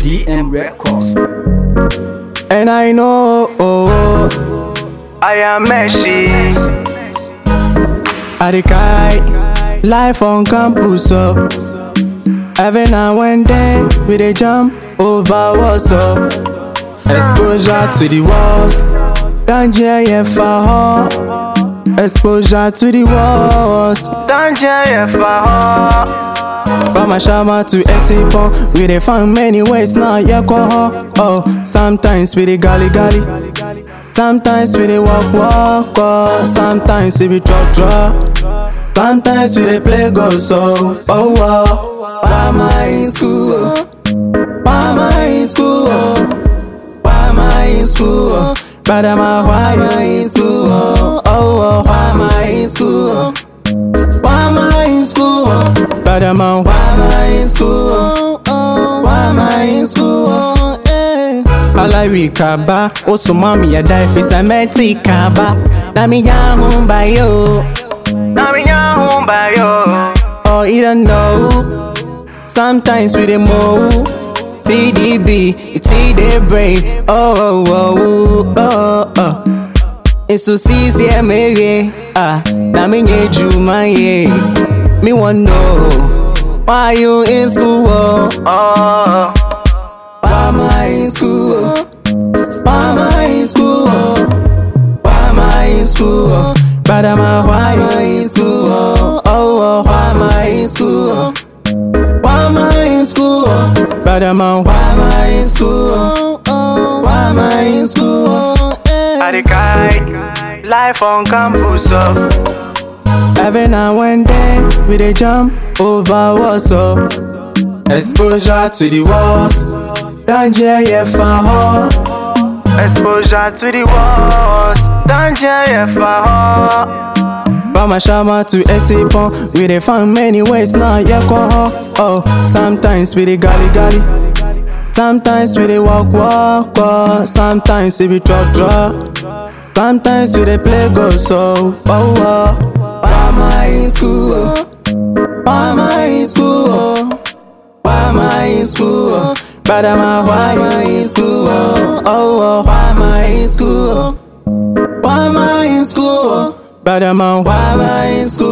DM Records. And I know oh, I am Messi. I the kite life on campus up. Every now and then we dey jump over what's up. Exposure to the walls, danger yeah for her. Exposure to the walls, Danger yeah for From Ashama to Esipon, we dey find many ways now, yeah, go Oh, sometimes we dey gully gully, sometimes we dey walk walk, oh, sometimes we be drop drop, sometimes we dey play go so. Oh, oh, why am I in school? oh? Why am I in school? oh? Why am I in school? oh? But am I why you in school? Oh, oh, oh, why am I in school? oh? Why am I in school? Brother man, why am I in school? Why am I in school? Alawi kaba, oso mami ya die fi cementi kaba. Na mi ya humba yo, Na minha rumba yo. oh you don't know. Sometimes we dey move. TDB, it's the brain. Oh, oh, oh, oh, oh. It's so easy, maybe. Ah, na me nye juma, yeah. Me want know why you in school? Oh, Oh, why am I in school? Oh, why am I in school? Oh, why am I in school? Oh, but am I why you in school? Oh, oh, oh, why am I in school? Oh, why am I in school? Oh, but am I why am I in school? Oh, oh, why am I in school? Oh, eh. I the kite. Life on campus up. Every now and then we dey jump over what's up. Exposure to the walls, danger yeah for her. Exposure to the walls. Danger yeah for From Ashama to Esipon, we dey find many ways now yeah go Oh, sometimes we dey gully gully, sometimes we dey walk walk, oh. sometimes we be drop drop, sometimes we dey play go so. Oh, oh. why am I in school? Oh? Why am I in school? Oh? Why am I in school? Oh? But am I why you in school? Oh, oh, oh. why am I in school? Oh? Why am I in school? But am I why am I in school?